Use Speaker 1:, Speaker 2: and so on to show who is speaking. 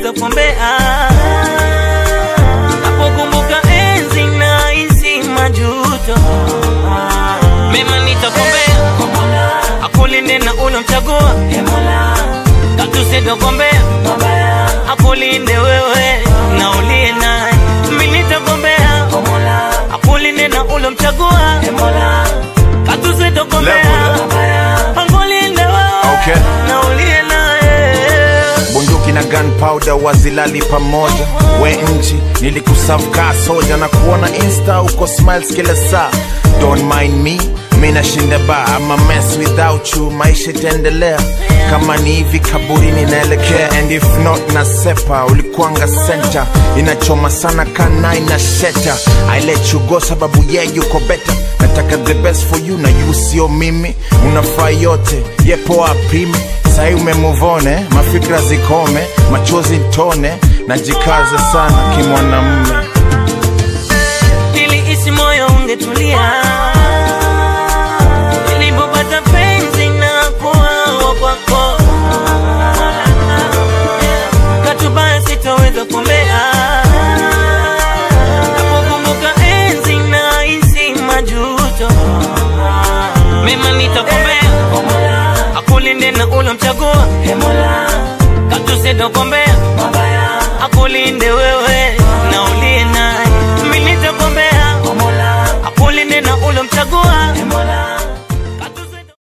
Speaker 1: sitoweza kuombea. Napokumbuka enzi na hisi majuto, mema nitakuombea, akulinde na ulomchagua, katu sitokuombea, akulinde wewe na uliye naye, mimi nitakuombea, akulinde na ulomchagua, katu sitokuombea, akulinde wewe
Speaker 2: Okay.
Speaker 1: na uliye naye.
Speaker 2: bunduki na gunpowder wazilali pamoja we nchi nilikusavkaa soja na kuona insta uko smiles kila saa don't mind me mi nashinda ba ama mess without you maisha itaendelea kama ni hivi kaburini naelekea and if not na sepa ulikuanga center inachoma sana kana ina sheta i let you go sababu ye yeah, yuko better nataka the best for you na you sio mimi unafaa yote yepo apimi sai umemuvone mafikra zikome machozi ntone najikaza sana kimwanamme
Speaker 1: niliisi moyo ungetulia nilipopata penzi na kuwawa kwako katubaya sitoweza kuombea napokumbuka enzi na hisi majuto mema nitakuombea akulinde na ulomchagua katusitokombea akulinde wewe na uliye naye mimi nitakuombea akulinde na ulomchagua